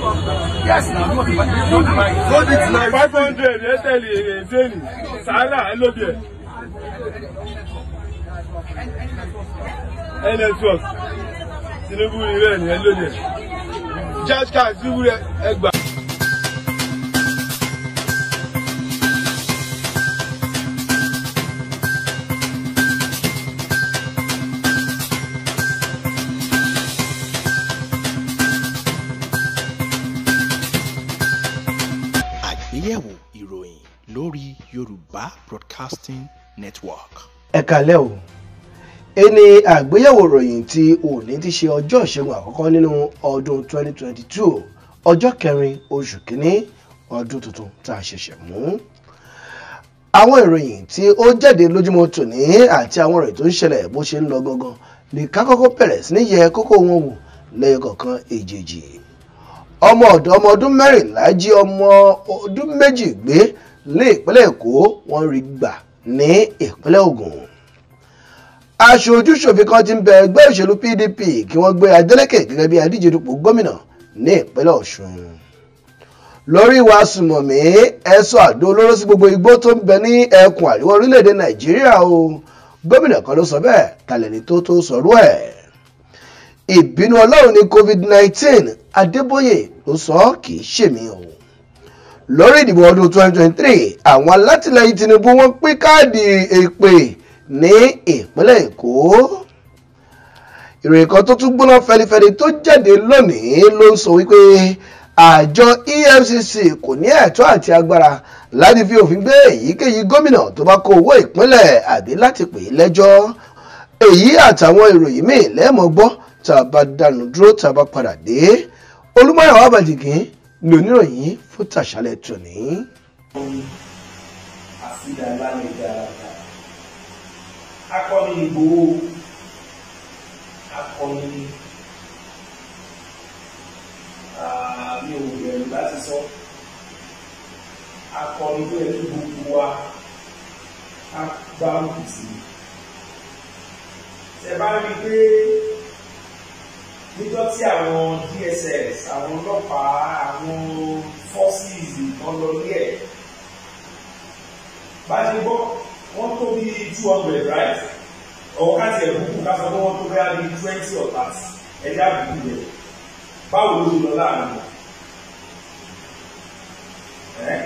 Yes, now, no demand. No demand. No demand. five hundred ẹ tẹ̀lé ẹ̀ẹ́dẹ́nì sàálà ẹ lóbi ẹ̀. ẹ network Tinubu rí bẹ́ẹ̀ ni ẹ lóbi ẹ̀. Charge card Tinubu rẹ ẹ gbà. àgbéyẹ̀wò ìròyìn lórí yorùbá broadcasting network. ẹ kàlẹ́ o ẹni àgbéyẹ̀wò ìròyìn tí òní ti ṣe ọjọ́ ìṣẹ́gun àkọ́kọ́ nínú ọdún 2022 ọjọ́ kẹrin oṣù kínní ọdún tuntun tá a ṣẹ̀ṣẹ̀ mú. àwọn ìròyìn tí ó jáde lójúmọ́ tòní àti àwọn ìròyìn tó ń ṣẹlẹ̀ bó ṣe ń lọ gangan ní ká kọ́kọ́ bẹ̀rẹ̀ sí ní yẹ kókó wọn wò lẹ́yìn kọ̀ọ̀kan èjèèjì ọmọ ọ̀dọ́ ọmọ ọdún mẹ́rìnlá jí ọmọ ọdún méjì gbé ní ìpínlẹ̀ èkó wọ́n rí gbà ní ìpínlẹ̀ ògùn aṣojú ṣòfin kan ti ń bẹ ẹgbẹ́ òṣèlú pdp kí wọ́n gbé adeleke gẹ́gẹ́ bí adíje dupò gómìnà ní ìpínlẹ̀ ọ̀ṣun lórí ìwà sùmọ̀mí ẹ̀sọ́ àdó olóró sí gbogbo igbó tó ń bẹ ní ẹkùn àríwá orílẹ̀-èdè nàìjíríà o gómìnà kan ló sọ bẹ́ẹ̀ talẹ̀ni tó tó sọ̀rọ̀ ẹ̀ ìbínú ọlọ́run ní covid-19 adébóyè ló sọ kì í ṣèmí o lórí ìdìbò ọdún 2023 àwọn alátìlẹyìn tinubu wọ́n pín káàdì èpè ní ìpínlẹ̀ èkó ìròyìn kan tó tún gbóná fẹlifẹli tó jáde lónìí ló ń sọ wípé àjọ efcc kò ní ẹ̀tọ́ àti agbára láti fi òfin gbé èyíkéyìí gómìnà tó bá kó owó ìpínlẹ̀ àbí láti pè é lẹ́jọ́ èyí àtàwọn ìròyìn míì lẹ́ẹ̀mọ́ gbọ́ tá a bá dànù dúró tá a bá padà dé olúmọ̀yàwó àbàdìgín ní oníròyìn fún tàṣálẹ̀ tòní. akọni ìgbòho akọni mi ò bẹ̀rù láti sọ akọni tó yẹ kí gbogbo wa ká gbá òkú sí ṣe bá rí i pé níjọ́ tí àwọn dss àwọn ọlọ́pàá àwọn forces kan lọ ní ẹ̀ bá ṣe gbọ́ wọ́n tó bí two hundred right ọ̀wọ́ káàtì ẹ̀ bùkún ká sọ pé wọ́n tó bẹ́ẹ̀ bí twenty or thirty ẹ̀dá bùkún yẹn báwo ló ṣe lọ láàrin wọn ẹ́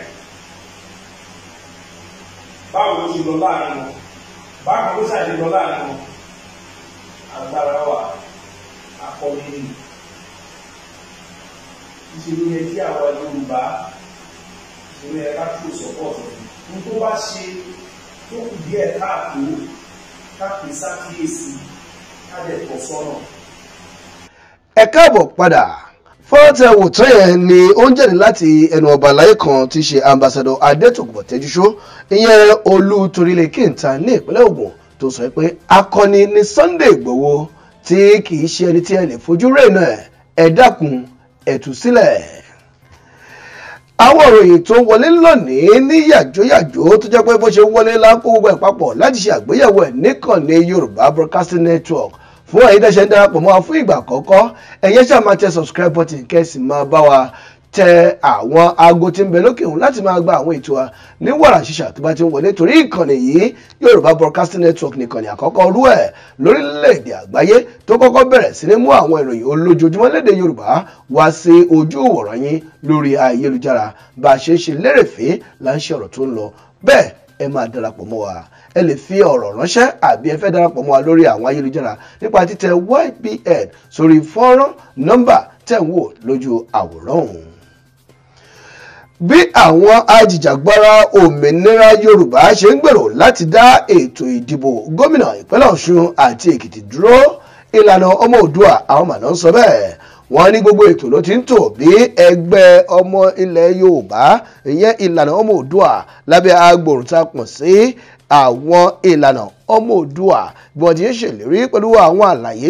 báwo ló ṣe lọ láàrin wọn báwo ló ṣàṣe lọ láàrin wọn agbára wà akọni ni ìṣèlú yẹ kí àwa yorùbá ìṣèlú yẹ ká tó sọpọ́ọ̀tì ní tó bá ṣe tó kù díẹ̀ káàtó káàpé sákìyèsí káàdẹ̀ tọ̀ sọ́nà. ẹ káàbọ̀ padà fọ́ọ̀tẹ̀ wòtán yẹn ni ó ń jáde láti ẹnu ọba àlàyé kan tí í ṣe ambassadọ adétòkùbọ̀ tẹ́júṣó ìyẹn olú torílẹ̀ kẹta ní ìpínlẹ̀ ògùn tó sọ pé akọni ní sunday ìgbòho tí kì í ṣe ẹni tí ẹ lè fojú rèénà ẹ ẹ dákun ẹ tú sílẹ̀ àwọn òròyìn tó wọlé lónìí ní yàjóyàjó tó jẹ́ pé bó ṣe wọlé láńkó gbogbo ẹ̀ papọ̀ láti ṣe àgbéyẹ̀wò ẹ̀ níkànnì yorùbá broadcasting network fún ẹ̀yin tẹ́ṣẹ̀ ń darapọ̀ mọ́ wa fún ìgbà àkọ́kọ́ ẹ̀yẹ́ ṣáà máa tẹ subscribe button kẹ́sì máa bá wa tẹ àwọn aago tí ń bẹ lókè òun láti máa gba àwọn ètò wa ní wàrà ṣíṣà tó bá ti ń wọlé torí ìkànnì yìí yorùbá broadcasting network nìkànnì àkọ́kọ́ rú ẹ̀ lórílẹ̀‐èdè àgbáyé tó kọ́kọ́ bẹ̀rẹ̀ sí ní mú àwọn ìròyìn olójoojúmọ́ lédè yorùbá wá sí ojú ìwòran yín lórí ayélujára bá a ṣe ń ṣe lérèfé là ń ṣe ọ̀rọ̀ tó ń lọ bẹ́ẹ̀ ẹ máa darapọ̀ mọ́ wa ẹ lè fi ọ̀rọ̀ ránṣẹ́ àbí ẹ fẹ́ darapọ̀ mọ́ wa lórí àwọn ayélujára nípa títẹ ybn sórí fọ́nrán nọ́mbà tẹ̀ ń wò lójú àwòrán ọ̀hún bí àwọn ajìjàgbara òmìnira yorùbá ṣe ń gbèrò láti dá ètò ìdìbò gómìnà ìpínlẹ̀ ọ̀ṣun àti èkìtì dúró ìlànà ọmọ òdua àwọn màná ń sọ bẹ́ẹ̀ wọ́n ní gbogbo ètò ló ti ń tò bí ẹgbẹ́ ọmọ ilẹ̀ yorùbá ìyẹn ìlànà ọmọ òdua lábẹ́ agbòrùn tá a pọ̀ sí àwọn ìlànà ọmọ òdua bí wọ́n ti ń ṣèlérí pẹ̀lú àwọn àlàyé ní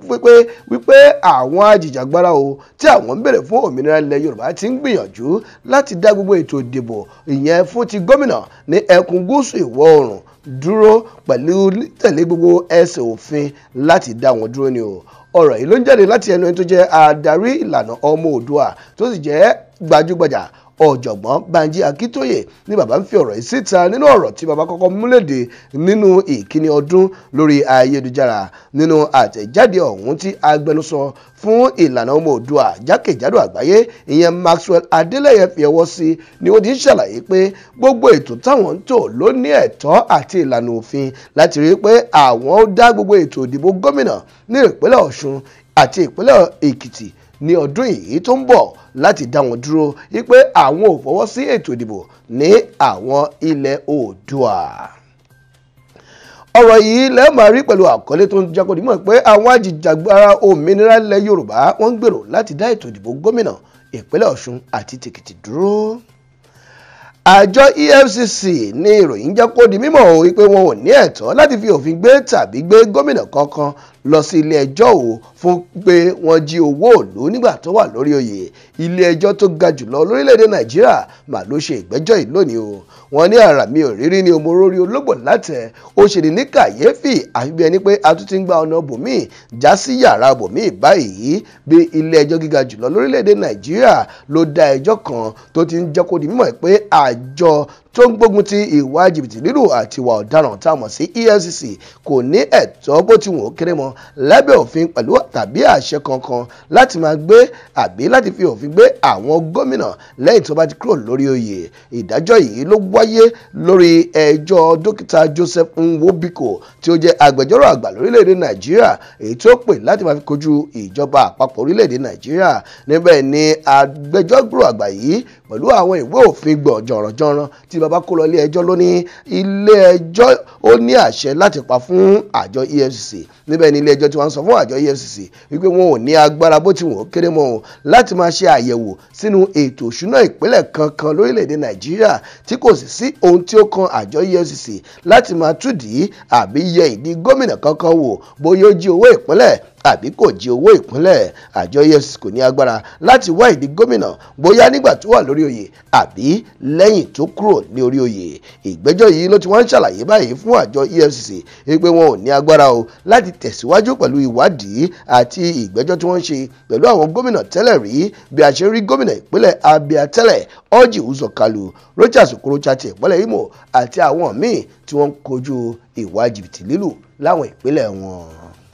wípé wípé àwọn ajìjàgbara o tí àwọn ń bèrè fún òmìnira ilẹ̀ yorùbá ti ń gbìyànjú láti dá gbogbo ètò ìdìbò ìyẹn fún ti gómìnà ní ẹkùn gúúsù ìwọ̀ oòrùn dúró pẹ̀lú tẹ̀lé gbogbo ẹsẹ̀ òfin láti dá wọn dúró ni o ọ̀rọ̀ yìí ló ń jáde láti ẹnu ẹni tó jẹ́ adarí ìlànà ọmọ òdua tó sì jẹ́ gbajúgbajà ọ̀jọ̀gbọ́n banji akíntóyè ní bàbá ń fi ọ̀rọ̀ yìí síta nínú ọ̀rọ̀ tí bàbá kọ́kọ́ múlẹ̀dẹ̀ nínú ìkíni ọdún lórí ayélujára nínú àtẹ̀jáde ọ̀hún tí agbẹnusọ fún ìlànà ọmọ òdua jákèjádò àgbáyé ìyẹn maxwell adélẹ́yẹ fi ọwọ́ sí ni ó ti ń ṣàlàyé pé gbogbo ètò táwọn ń tò ló ní ẹ̀tọ́ àti ìlànà òfin láti rí i pé àwọn ó dá gbogbo ètò ìdìbò gómìnà ní ìpínlẹ̀ ọ̀ṣun àti ìpínlẹ̀ èkìtì ní ọdún yìí tó ń bọ̀ láti dá wọn dúró wípé àwọn ò fọwọ́ sí ètò ìdìbò ní àwọn ilẹ̀ oòdùà ọ̀rọ̀ yìí lẹ́ẹ̀ máa rí pẹ̀lú àkọlé tó ń jákòó dímọ̀ pé àwọn ajìjàgbara òmìnira ilẹ̀ yorùbá wọ́n ń gbèrò láti dá ètò ìdìbò gómìnà ìpínlẹ̀ ọ̀ṣun àti tèkìtì dúró àjọ efcc ní ìròyìn jẹ́ kó di mímọ̀ wípé wọn ò ní ẹ̀tọ́ láti fi òfin gbé tàbí gbé gómìnà kankan lọ sí ilé ẹjọ́ o fún pé wọ́n jí owó òlu nígbà tó wà lórí oyè ilé ẹjọ́ tó ga jùlọ lórílẹ̀‐èdè nàìjíríà mà ló ṣe ìgbẹ́jọ́ yìí lónìí o wọ́n ní ara mi ò rírí ní omorori ológbò látẹ̀ ó ṣe ní ní kàyéfì àfi bí ẹni pé a tún ti ń gba ọ̀nà bòmíì já sí yàrá bòmíì báyìí bí ilé ẹjọ́ gíga jùlọ lórílẹ̀‐èdè nàìjíríà ló dá ẹjọ́ kan tó ti ń jẹ́ kó di mímọ̀ pé àjọ tó ń gbógun ti ìwà jìbìtì lílù àti ìwà ọ̀daràn tá a mọ̀ sí efcc kò ní ẹ̀tọ́ bó ti wọ́n kéré mọ́ lábẹ́ òfin pẹ̀lú tàbí àṣẹ kankan láti máa gbé àbí láti fi òfin gbé àwọn gómìnà lẹ́yìn tó bá ti kúrò lórí oyè ìdájọ́ yìí ló wáyé lórí ẹjọ́ dókítà joseph nwobiko tí ó jẹ́ agbẹjọ́rò àgbà lórílẹ̀‐èdè nàìjíríà èyí tó pè láti máa fi kojú ìjọba àpapọ̀ orílẹ̀‐èdè nàìjíríà níbẹ̀ ni agbẹjọ́rò àgbà yìí pẹ̀lú àwọn ìwé òfin gbọ̀ jọ̀rọ̀jọ̀rọ̀ tí baba kó lọ ilé ẹjọ́ ló ní ilé ẹjọ́ ó ní àṣẹ láti pa fún àjọ efcc níbẹ̀ ni ilé ẹjọ́ tí wọ́n sọ fún àjọ efcc wípé wọn ò ní agbára bó ti wọ́n ó kéré mọ́ o láti máa ṣe àyẹ̀wò sínú ètò òṣùná ìpínlẹ̀ kankan lórílẹ̀‐èdè nàìjíríà tí kò sì sí ohun tí ó kan àjọ efcc láti máa túdìí àbí yẹ ìdí gómìnà kankan wò bóyá ó jí owó ìpínlẹ̀ àbí kò jí owó ìpínlẹ̀ àjọ efcc kò ní agbára láti wá ìdí gómìnà bóyá nígbà tó wà lórí oyè àbí lẹ́yìn tó kúrò ní orí oyè ìgbẹ́jọ́ yìí ló ti wọ́n ń ṣàlàyé báyìí fún àjọ efcc wípé wọn ò ní agbára o láti tẹ̀síwájú pẹ̀lú ìwádìí àti ìgbẹ́jọ́ tí wọ́n ń ṣe pẹ̀lú àwọn gómìnà tẹ́lẹ̀ rí bí a ṣe rí gómìnà ìpínlẹ̀ abia tẹ́lẹ̀ orji uzokalu rochas okorocha ti ìpínlẹ̀ imo àti àwọn míì tí wọ́n ń kojú ìwà jìbìtì lílù láwọn ìpínlẹ̀ wọn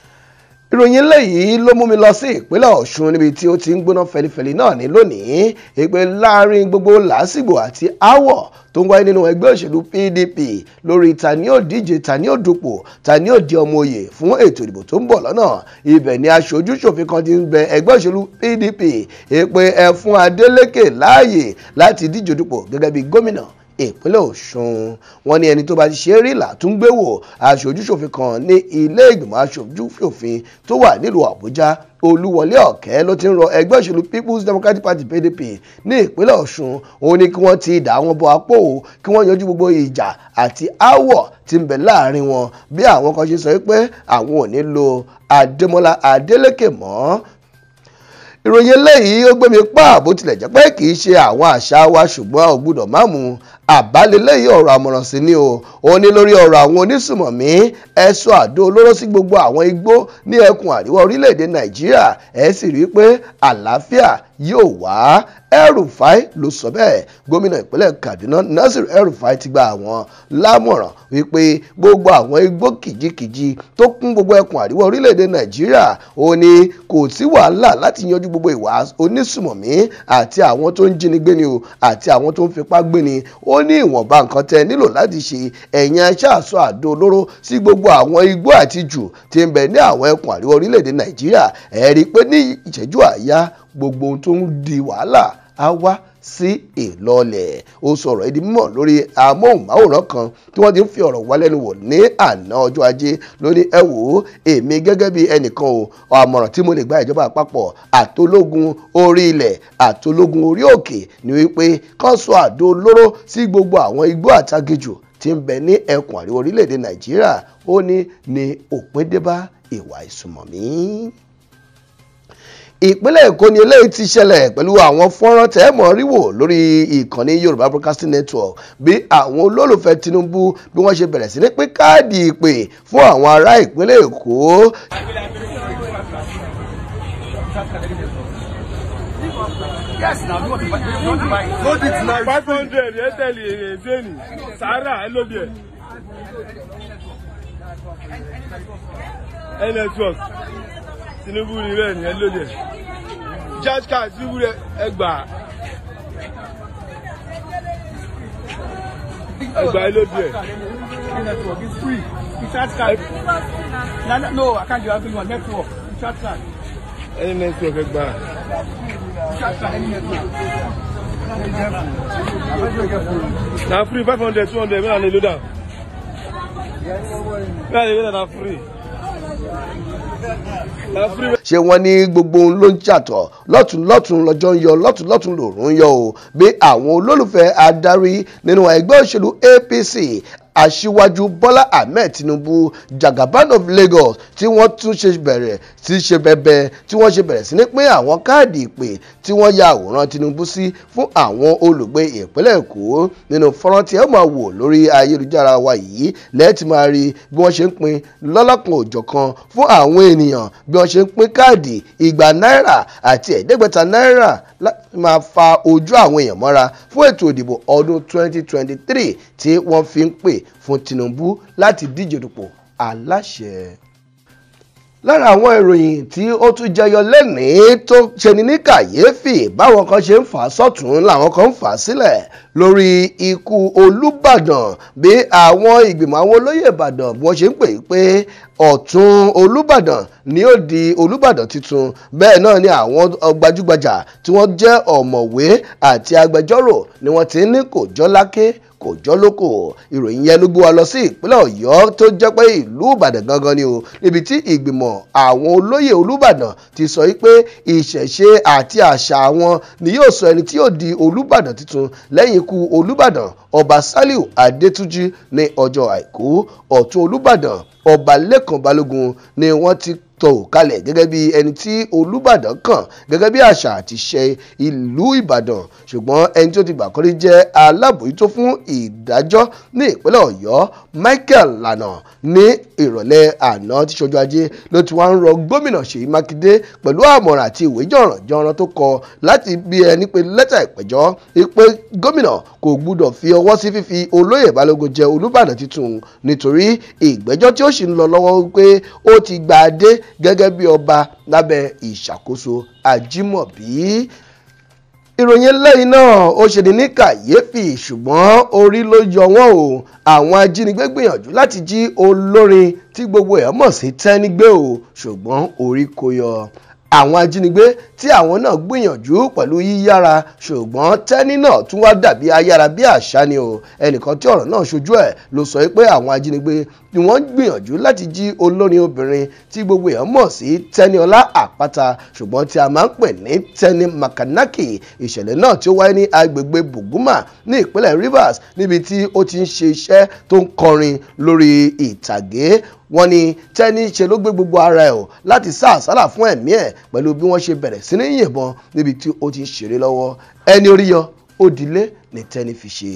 ìròyìn eléyìí ló mú mi lọ sí ìpínlẹ̀ ọ̀ṣun níbi tí ó ti ń gbóná fẹlifẹli náà ní lónìí èpè láàrin gbogbo làásìgbò àti áwọ̀ tó ń wáyé nínú ẹgbẹ́ òṣèlú pdp lórí ta ni ó díje ta ni ó dupò ta ni ó di ọmọ òye fún ètò ìdìbò tó ń bọ̀ lọ́nà ibẹ̀ ni aṣojú ṣòfin kan ti ń bẹ ẹgbẹ́ òṣèlú pdp èpè ẹ fún adeleke láàyè láti díje dupò gẹ́gẹ́ bí gómìnà ìpínlẹ̀ ọ̀ṣun wọn ní ẹni tó bá ti ṣe é rí làtúngbé wò aṣojúṣòfin kan ní ilé ìgbìmọ̀ aṣojúṣòfin tó wà nílùú àbújá olúwọlé ọ̀kẹ́ ló ti ń rọ ẹgbẹ́ òṣèlú people's democratic party pdp ní ìpínlẹ̀ ọ̀ṣun òun ni kí wọ́n ti dà wọ́n bọ apò kí wọ́n yanjú gbogbo ìjà àti áwọ̀ tí ń bẹ láàrin wọn bí àwọn kan ṣe sọ pé àwọn ò ní lo adémọlá adélèké mọ́ ìròyìn eléyìí ó gbé mi pa bó tilẹ̀ jẹ́ pé kì í ṣe àwọn àṣà wa ṣùgbọ́n ò gbúdọ̀ má mu àbálẹ̀lẹ́yìí ọ̀rọ̀ àmọ̀ràn sí ni o ó ní lórí ọ̀rọ̀ àwọn onísùmọ̀mí ẹ̀sọ́ àdó olóró sí gbogbo àwọn igbó ní ẹkùn àríwá orílẹ̀-èdè nàìjíríà ẹ̀ sì rí i pé àlàáfíà yóò wá El-Rufai ló sọ bẹ́ẹ̀ gómìnà ìpínlẹ̀ kaduna nasir El-Rufai ti gba àwọn lámọ̀ràn wípé gbogbo àwọn igbó kìjikìji tó kún gbogbo ẹkùn àríwá orílẹ̀-èdè nàìjíríà ó ní kò sí wàhálà láti yanjú gbogbo ìwà onísùmọ̀mí àti àwọn tó ń jínigbé ni o àti àwọn tó ń fipá gbé ni ó ní ìwọ̀nba nǹkan tẹ nílò láti ṣe ẹ̀yìn aṣáàṣọ àdó olóró sí gbogbo àwọn igbó àti jù tí ń bẹ ní àwọn ẹkùn àríwá orílẹ̀-èdè nàìjíríà ẹ̀ rí i pé ní ìṣẹ́jú àáyá gbogbo ohun tó ń di wàhálà á wá sí ìlọlẹ̀ ó sọ̀rọ̀ ìdí mímọ̀ lórí amóhùnmáwòrán kan tí wọ́n ti ń fi ọ̀rọ̀ wá lẹ́nu wò ní àná ọjọ́ ajé lóní ẹ wò ó èmi gẹ́gẹ́ bí ẹnìkan o àmọ̀ràn tí mo lè gba ìjọba àpapọ̀ àtológun orí ilẹ̀ àtológun orí òkè ni wípé kán sọ àdó olóró sí gbogbo àwọn igbó àtagejù tí ń bẹ ní ẹkùn àríwá orílẹ̀-èdè nàìjíríà ó ní ní òpin débá ìwà ìsùmọ̀mí ìpínlẹ̀ èkó ni eléyìí ti ṣẹlẹ̀ pẹ̀lú àwọn fọ́nrán tẹ́ẹ̀mọ̀ ríwò lórí ìkànnì yorùbá broadcasting network bí àwọn olólùfẹ́ tinubu bí wọ́n ṣe bẹ̀rẹ̀ sí ní pín káàdì ìpè fún àwọn ará ìpínlẹ̀ èkó Yes, now you want to buy, you want to buy it. Go it now. Five hundred yẹn tẹ̀lé èrè zénì. Sàárà ẹ ló bí ẹ̀. Ẹ network. Tinubu rí bẹ́ẹ̀ ni ẹ ló bí ẹ̀. Charge card Tinubu rẹ̀ ẹ gbà. Ẹ gbà ẹ ló bí ẹ̀. Network is free. You charge card. No, no, no, I can't do everyone. Network. You charge card. Ẹni network ẹ gbà. You charge card any network. Na free five hundred two hundred mẹ́ta lè ló dà. Mẹ́ta lè ló dà na free. Na free. ṣé wọ́n ní gbogbo ohun ló ń ṣàtọ̀ lọ́tún lọ́tún lọ́jọ́ ń yọ lọ́tún lọ́tún lòrùn ń yọ o bí àwọn olólùfẹ́ adarí nínú ẹgbẹ́ òṣèlú apc aṣíwájú bọ́lá ahmed tinubu jagaban of lagos tí wọ́n tún ṣe bẹ̀rẹ̀ sí ṣe bẹ̀bẹ̀ tí wọ́n ṣe bẹ̀rẹ̀ sí ní pín àwọn káàdì ìpè tí wọ́n ya àwòrán tinubu sí fún àwọn olùgbé ìpínlẹ̀ èkó nínú fọ́nrán tí ẹ máa wò lórí ayélujára wa yìí lẹ́ẹ̀tì máa rí bí wọ́n ṣe ń pín lọ́lọ́kan òjọ̀kan fún àwọn ènìyàn bí wọ́n ṣe ń pín káàdì igba náírà àti ẹ̀ẹ́dẹ́gbẹ̀ta náírà láti máa fa ojú àwọn èèyàn mọ́ra fún ètò ìdìbò ọdún 2023 tí wọ́n fi ń pè fún tinubu láti díje dupò aláṣẹ lára àwọn ìròyìn tí ó tún jẹyọ lẹ́nìí tó ṣeni ní kàyéfì báwọn kan ṣe ń fà á sọ́tún làwọn kan ń fà á sílẹ̀ lórí ikú olùbàdàn bí àwọn ìgbìmọ̀ àwọn olóyè ìbàdàn bí wọ́n ṣe ń pè é pé ọ̀tún olùbàdàn ni ó di olùbàdàn tuntun bẹ́ẹ̀ náà ni àwọn gbajúgbajà tí wọ́n jẹ́ ọ̀mọ̀wé àti agbẹjọ́rò ni wọ́n ti ní kò jọ́ láké kò jọ́ lóko ìròyìn yẹn ló gbé wa lọ sí ìpínlẹ̀ ọ̀yọ́ tó jẹ́ pé ìlú ìbàdàn gangan ni o níbi tí ìgbìmọ̀ àwọn olóyè olùbàdàn ti sọ pé ìṣẹ̀ṣe àti àṣà àwọn ni yóò sọ ẹni tí yóò di olùbàdàn tuntun lẹ́yìn ikú olùbàdàn ọba saliu adétúnjì ní ọjọ́ àìkú ọ̀tún olùbàdàn ọba lẹ́kàn balógun ni wọ́n ti tó kalẹ̀ gẹ́gẹ́ bí ẹni tí olùbàdàn kàn gẹ́gẹ́ bí àṣà àti ṣe ìlú ìbàdàn ṣùgbọ́n ẹni tó ti gbà kọ́rí jẹ́ alábòójútó fún ìdájọ́ ní ìpínlẹ̀ ọ̀yọ́ michael lana ní ìrọ̀lẹ́ àná tí ṣojú ajé ló ti wá ń rọ gómìnà ṣèyí mákindé pẹ̀lú àmọ̀ràn àti ìwé jọ̀rànjọ̀ràn tó kọ láti bí ẹni pé lẹ́tà ìpẹ̀jọ́ pé gómìnà kò gbúdọ̀ fi ọwọ́ sí fífi olóyè balógun jẹ olùbàdàn tuntun nítorí ìgbẹ́jọ́ tí ó sì ń lọ lọ́wọ́ pé ó ti gbà á dé gẹ́gẹ́ bí ọba lábẹ́ ìṣàkóso ajímọ̀bí ìròyìn lẹ́yìn náà ó ṣe ní ní kàyéfì ṣùgbọ́n orí ló yọ wọ́n o àwọn ajínigbé gbìyànjú láti jí olórin tí gbogbo ẹ̀ mọ̀ sí tẹ́nigbé o ṣùgbọ́n orí kò yọ àwọn ajínigbé tí àwọn náà gbìyànjú pẹ̀lú yíyára ṣùgbọ́n tẹ́ni náà tún wá dàbí ayára bí àṣà ni o ẹnìkan tí ọ̀rọ̀ náà ṣojú ẹ̀ ló sọ pé àwọn ajínigbé ni wọ́n gbìyànjú láti jí olórin obìnrin tí gbogbo èèyàn mọ̀ sí tẹ́niọlá àpáta ṣùgbọ́n tí a máa ń pè ní tẹ́ni makanaki ìṣẹ̀lẹ̀ náà tí ó wáyé ní agbègbè buguma ní ìpínlẹ̀ rivers níbi tí ó ti ń ṣe iṣẹ́ tó ń kọrin lórí ìtàgé wọ́n ní tẹ́ni ṣe ló gbé gbogbo ara ẹ̀ o láti sá àsálà fún ẹ̀mí ẹ̀ pẹ̀lú bí wọ́n ṣe bẹ̀rẹ̀ sí ní yìnbọn níbi tí ó ti ń ṣeré lọ́wọ́ ẹni orí yọ ó dilé ní tẹ́ni fi ṣe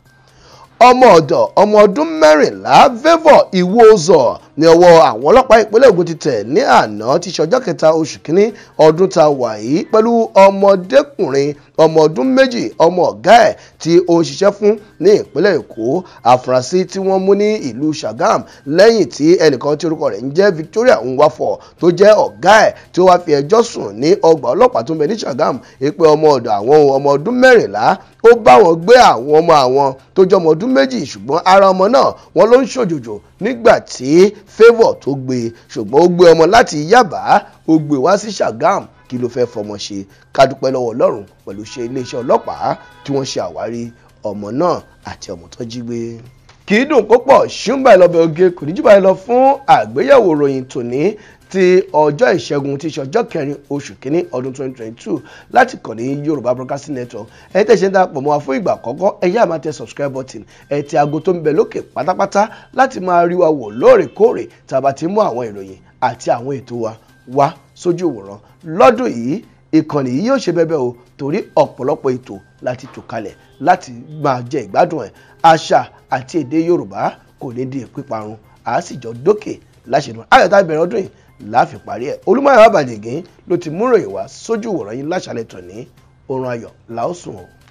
ọmọ ọ̀dọ̀ ọmọ ọdún mẹ́rìnlá favour iwuozor ní ọwọ́ àwọn ọlọ́pàá ìpínlẹ̀ Ògùn ti tẹ̀ ní àná tí ṣọjọ́ kẹta oṣù kínní ọdún tá a wà yìí pẹ̀lú ọmọdékùnrin ọmọ ọdún méjì ọmọ ọ̀gá ẹ̀ tí ó ń ṣiṣẹ́ fún ní ìpínlẹ̀ Èkó àfúrásì tí wọ́n mú ní ìlú Sàgám lẹ́yìn tí ẹnìkan tí orúkọ rẹ̀ ń jẹ́ Victoria Nwafọ̀ tó jẹ́ ọ̀gá ẹ̀ tí ó wá fi ẹjọ́ sùn ní ọgbà ọlọ́pàá tó ń bẹ ní Sàgám pé ọmọ ọ̀dọ̀ àwọn ọmọ ọdún mẹ́rìnlá ó bá wọn gbé àwọn ọmọ àwọn tó jẹ́ ọmọ ọdún méjì ṣùgbọ́n ara ọmọ náà wọ́n ló ń ṣòjòjò nígbà tí favour tó gbé ṣùgbọ́n ó gbé ọmọ láti Yábà ó gbé wá sí Sàgám kí ló fẹ́ fọmọ ṣe ká dúpẹ́ lọ́wọ́ Ọlọ́run pẹ̀lú ṣe iléeṣẹ́ ọlọ́pàá tí wọ́n ṣe àwárí ọmọ náà àti ọmọ tó jí gbé kì í dùn kó pọ̀ ṣùgbọ́n ìlọ́bẹ̀ oge kò ní jù báyìí lọ fún àgbéyẹ̀wò ròyìn tòní ti ọjọ́ ìṣẹ́gun tí í ṣe ọjọ́ kẹrin oṣù kínní ọdún 2022 láti kàn ní yorùbá broadcasting network ẹ tẹ̀ ṣe ń darapọ̀ mọ́ wa fún ìgbà àkọ́kọ́ ẹ yá máa tẹ subscribe button ẹ ti aago tó ń bẹ lókè pátápátá láti máa rí wa wò lóòrèkóòrè tá a bá ti mú àwọn ìròyìn àti àwọn ètò wa wá sójú ìwòran lọ́dún yìí ìkànnì yìí yóò ṣe bẹ́bẹ́ o torí ọ̀pọ̀lọpọ̀ ètò láti tò kalẹ̀ láti máa jẹ ìgbádùn ẹ̀ àṣà àti èdè yorùbá kò ní di píparun àá sì jọ dókè láṣẹ̀dùn ayọ̀tá ìbẹ̀rẹ̀ ọdún yìí láàfin parí ẹ̀ olúmọ̀ọ́ àbàjẹ́gẹ́ ló ti múròyìn wá sójú ìwòran yín láṣàlẹ̀ tòní oorun ayọ̀ làásùn o.